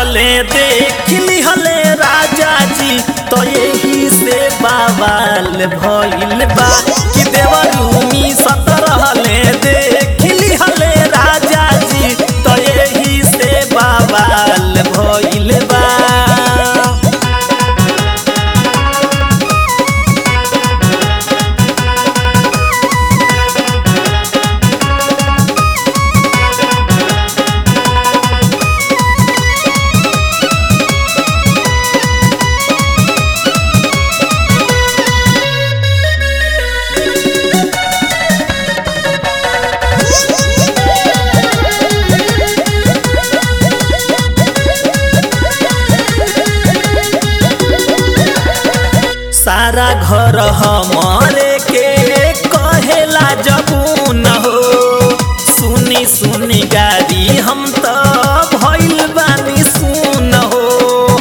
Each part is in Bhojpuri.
रहले देख लिहले राजा जी तो यही से बाबाल भइल बा कि देवरूमी सत रहले देख लिहले राजा जी तो यही से बाबाल भइल बा सारा घर हमारे के कहेला जबून हो सुनी सुनी गाड़ी हम तो भइल बानी सुन हो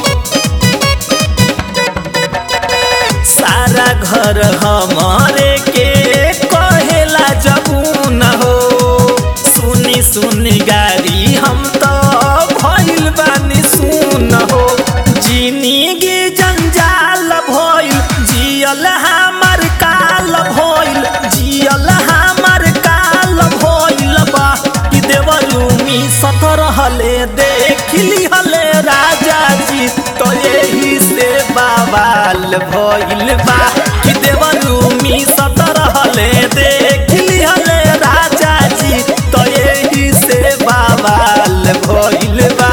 सारा घर हमारे के कहेला जबून हो सुनी सुनी गाड़ी हम तो भइल बानी सुन हो जिंदगी जंजाल भइल जियल हमर काल भइल जियल हमर काल भइल बा कि देवरूमी सत रहले देख लिहले राजा जी तो यही से बाबाल भइल बा कि देवरूमी सत रहले देख लिहले राजा जी तो यही से बाबाल भइल बा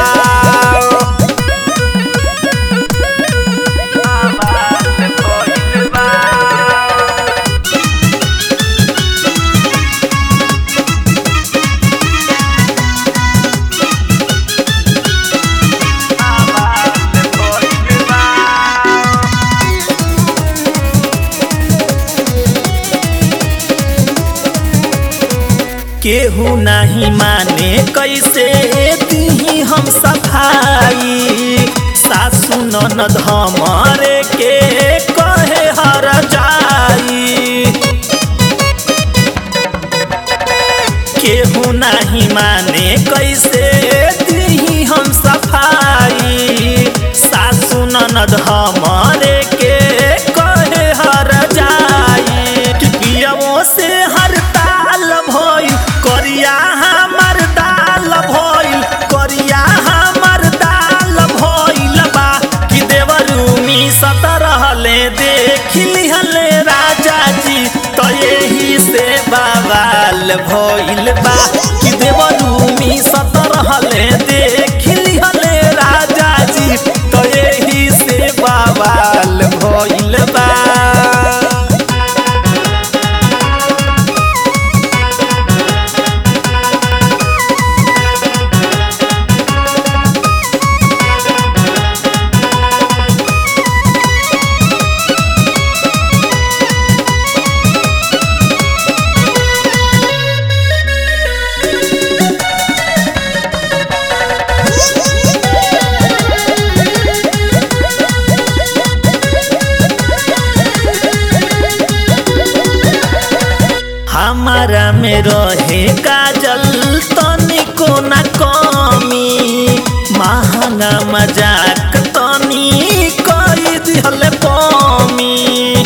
बाबाल भइल बा केहू नहीं माने कैसे दी हम सफाई सासु ननद हमारे के कहे हर जाई केहू नहीं माने कैसे दी हम सफाई सासु ननद हमारे के कहे हर जाई कि पियवो से हर ताल भइल करिया हमर दाल भइल करिया हमर दाल भइल बा कि देवरूमी सत रहले देख लिहले राजा जी तो यही से बाबाल भइल बा कि देवरूमी सत रहले देख लिहले राजा जी तो यही से बाबाल भइल बा हमारा में रहे काजल तनिको न कमी महंगा मजाक तनी कई दिहल पमी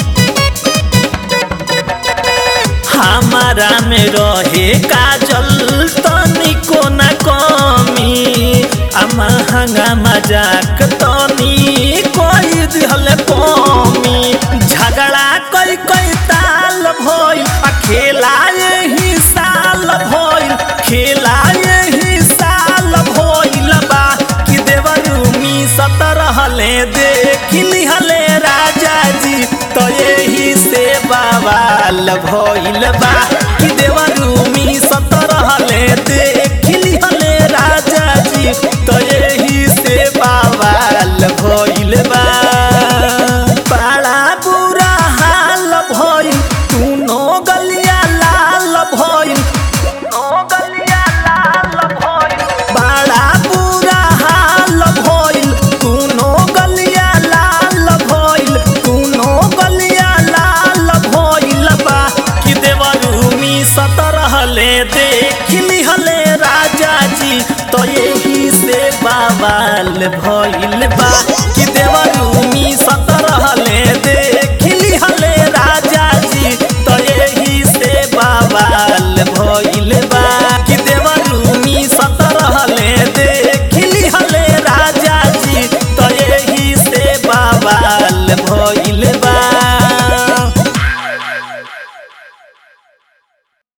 हमारा में रहे काजल तनिको न कमी आ महंगा मजाक तनी कई दिहल पमी झगड़ा कई कई ताल भइल आ खेला यही साल भइल खेला यही साल भइल बा कि देवरूमी सत रहले देख लिहले राजा जी तो यही से बाबाल भइल बा कि देवरूमी सत रहले देख लिहले राजा जी तो यही से बाबाल भइल बा बड़ा बुरा हाल भइल तूनो गलिया लाल भइल तूनो गलिया लाल भइल बड़ा बुरा हाल भइल तूनो गलिया लाल भइल तूनो गलिया लाल भइल बा कि देवरूमी भइल